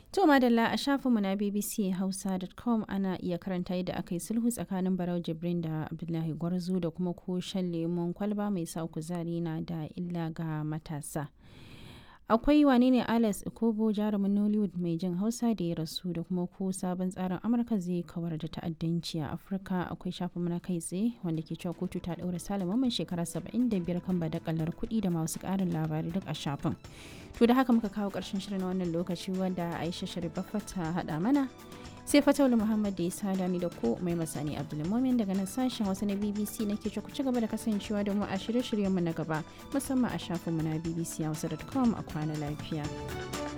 To madalla a shafinmu na bbchausa.com ana iya karanta yadda aka yi sulhu tsakanin Barau Jibrin da Abdullahi Gwarzo da kuma ko shan lemon kwalba mai sa kuzari na da illa ga matasa. Akwai wane ne Alex Ikobo jarumin Nollywood mai jin Hausa da ya rasu da kuma ko sabon tsarin Amurka zai kawar da ta'addanci a Afirka akwai shafin na kai tsaye wanda ke cewa kotu ta ɗaura salaman shekara 75 kan badakalar kuɗi da masu ƙarin labarai duk a shafin. To da haka muka kawo ƙarshen shirin wannan lokaci wanda Aisha Sharifaffa ta haɗa mana. Sai Fatawul Muhammad da ya sada ni da ko mai masani Abdulmumin daga nan sashen wasu na BBC nake ce ku ci gaba da kasancewa da mu a shirye-shiryenmu na gaba musamman a shafinmu na bbchausa.com a kwana lafiya.